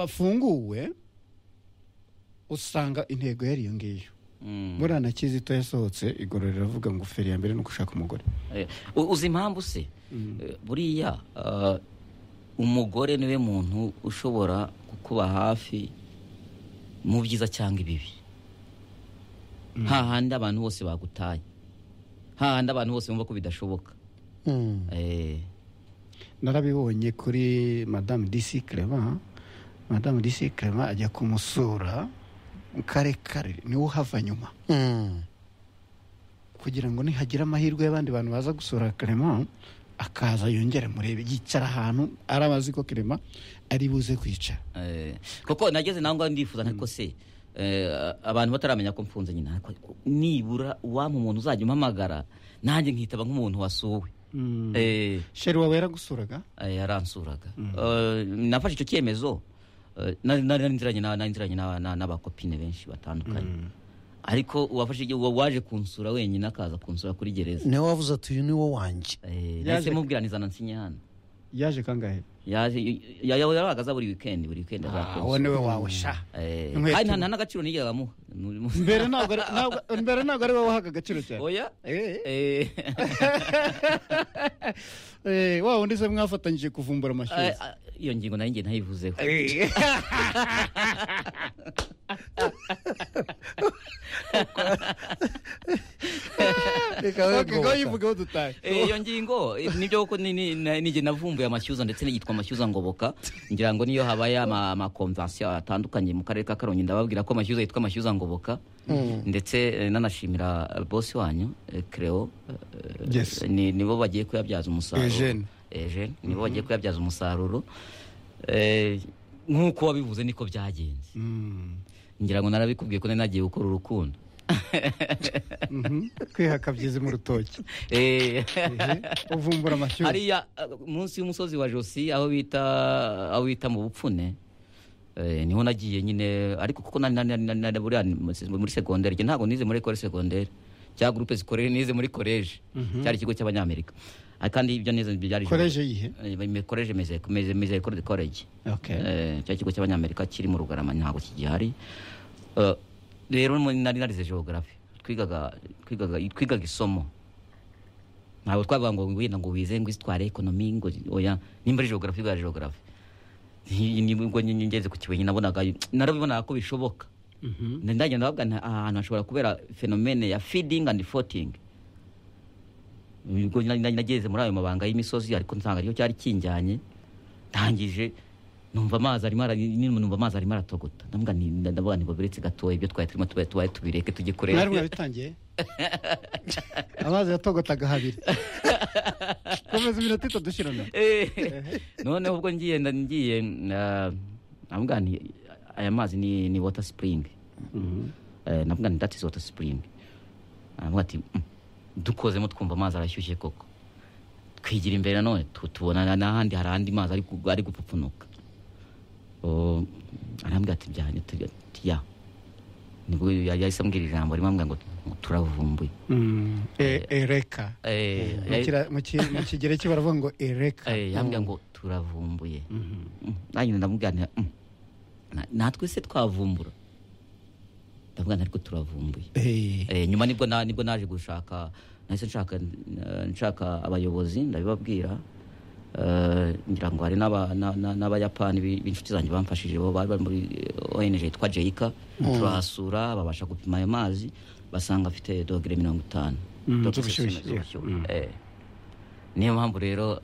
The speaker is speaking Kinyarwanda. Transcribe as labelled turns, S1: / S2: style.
S1: bafunguwe usanga intego yari iyo ngiyo muriya na kizito yasohotse igororero avuga ngo feri ya mbere ni ugushaka umugore
S2: Eh, u- uzi impamvu se Eh, buriya ah, umugore niwe muntu ushobora kukuba hafi mu byiza cyangwa ibibi hahandi abantu bose bagutaye hahandi abantu bose bumva ko bidashoboka Eh,
S1: narabibonye kuri madamu disi kerema madamu disi kerema ajya kumusura kare kare niwe uhava nyuma kugira ngo nihagira amahirwe y'abandi bantu baza gusura kerema akaza yongere murebe yicara ahantu ari abazi ko kerema ari buze kwicara
S2: eh, kuko nageze nawe ngaho ndifuza ariko se eh, abantu bataramenya ko mfunze nyine ariko nibura uwampa umuntu uzajya umpamagara nanjye nkitaba nk'umuntu wasuwe Eh,
S1: sheri wawe yaragusuraga
S2: Eh, yaransuraga Eh, nafashe icyo cyemezo eh, nari nari nziranye na- nari nziranye na- na- n'abakopine benshi batandukanye ariko uwafashe igihe uwo waje kunsura wenyine akaza kunsura kuri gereza
S3: niwe wavuze ati uyu ni wo wanjye
S1: Yaje-
S2: Eh, nahise mubwira nizana nsinyana
S1: yaje kangahe
S2: yaje ya- ya- yaragaza buri weekend buri weekend aza kunsura.
S1: uwo niwe wawe sha
S2: Eh,
S1: Inkweto.
S2: kandi nta nta n'agaciro nigeze amuha Muri- muri-
S1: mbere ntabwo ari- ntabwo- mbere ntabwo ari wowe wahaga agaciro cyane
S2: oya
S1: Eh.
S2: Eh,
S1: Eh, wa wundi se mwafatanyije kuvumbura
S2: eh,
S1: amashyuza
S2: ah, iyo ngingo nayo ngiye ntayivuzeho
S1: ngo yivugeho dutahe
S2: Eh, iyo ngingo eh, nibyo kuko ni- ni- na- nijye navumbuye amashyuza ndetse n'iyitwa amashyuza ngoboka ngira ngo niyo habaye ama- amakonvansiyo atandukanye mu karere ka karongi ndababwira ko amashyuza yitwa amashyuza ngoboka ndetse eh, nanashimira eh, bosi wanyu eh, creo eh,
S1: Yes.
S2: ni- nibo bagiye kuyabyaza umusaruro
S1: Eugene.
S2: Eugene, nibo bagiye kuyabyaza umusaruro Eh, nk'uko wabivuze niko byagenze ngira ngo narabikubwiye ko nari nagiye gukora urukundo
S1: Mhm. kwihaka byiza mu rutoki
S2: Eh,
S1: Ehe, uvumbura amashyuza
S2: hariya uh, munsi y'umusozi wa josi aho bita aho bita mu bupfune eh, niho nagiye nyine ariko kuko nari- nari- nari- nari- buriya ni mu- muri segonderi njye ntabwo nize muri ekore segonderi cyangwa gurupe zikorere nize muri koleji cyari ikigo cy'abanyamerika Ah, kandi ibyo nize byari
S1: Koleji iyihe?
S2: Eh, koleji meze meze meze koleji
S1: Okay.
S2: Eh, cya kigo cy'abanyamerika kiri mu rugarama ntabwo kigihari Eh, rero mu- nari narize geography twigaga twigaga twigaga isomo ntabwo twavuga ngo wenda ngo wize ngo isitware ekonomi ngo oya nimba ari geography bwa geography Ni- ni- ubwo nyine ngeze ku kibuye nabonaga narabibonaga ko bishoboka ndagenda bavuga nti, aha hantu hashobora kubera fenomene ya feeding and forting ubwo nari- nari nageze muri ayo mabanga y'imisozi ariko nsanga ariyo cyari kinjyanye ndangije numva amazi arimo ara- ni- numva amazi arimo aratogota ndavuga nti ndavuga nti babiretse gatoya ibyo twari turimo tubaye tubaye tubireke tujye
S1: mwari
S2: kureba
S1: mwabitangiye amazi yatogotaga habiri komeza iminota itatu dushirana
S2: Eh, noneho ubwo ngiye nda- ngiye ah, ndavuga nti aya mazi ni ni water spring Eh, ndavuga nti that is water spring aravuga ati "Mm, dukozemo twumva amazi arashyushye koko twigira imbere nanone tu- tubona na- n'ahandi hari andi mazi ari gu- ari gupfupfunuka Oh, arambwira ati byanye tujya ya nibwo yahise ambwira ijambo rimwe ambwira ngo turavumbuye
S1: E- ereka
S2: Eh,
S1: Mu
S2: yahise-
S1: kira- mu ki- mu kigereki baravuga ngo ereka
S2: Eh, yambwira ngo turavumbuye Mm, nanjye ndamubwira nti, "Mm, na- natwe se twavumbura ndavuga nti, ariko turavumbuye
S1: Eh,
S2: Eh, nyuma nibwo na- nibwo naje gushaka nahise nshaka eh, nshaka abayobozi ndabibabwira Eh, ngira ngo hari n'aba- na- na- n'abayapani bi- b'inshuti zanjye bamfashije bo bari bari muri eh, ong yitwa jeika turahasura babasha gupima ayo mazi basanga afite dogere mirongo itanu
S1: Mm,
S2: Dogere
S1: z'ubushyuhe,
S2: z'ubushyuhe. Eh. niyo mpamvu rero